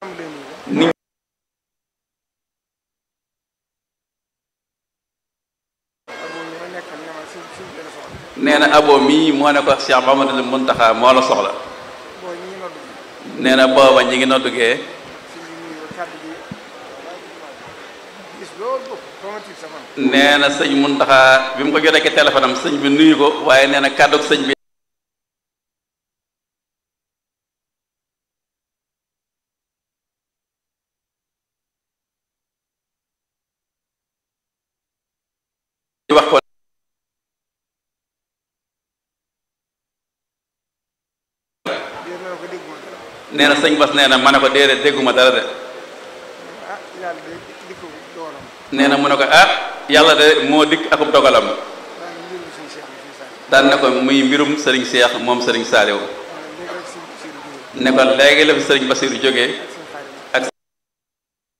ni nee na abo mii moo ne ko Cheikh Mamadou Muntaxa moo la soxla nee na booba ñi ngi noddugee nee na sëñ Muntaxa bi mu ko jotee ki téléphone am sëñ bi nuyu ko waaye nee na kàddug sëñ bi wax ko nee na sëñ Bas nee na ma ne ko déedéet dégguma dara de nee na mu ne ko ah yàlla de moo dikk akub dogalam daan ne ko muy mbirum sëriñ Seex moom sëriñ Saaliw ne ko léegi la fi sëriñ Basiru jógee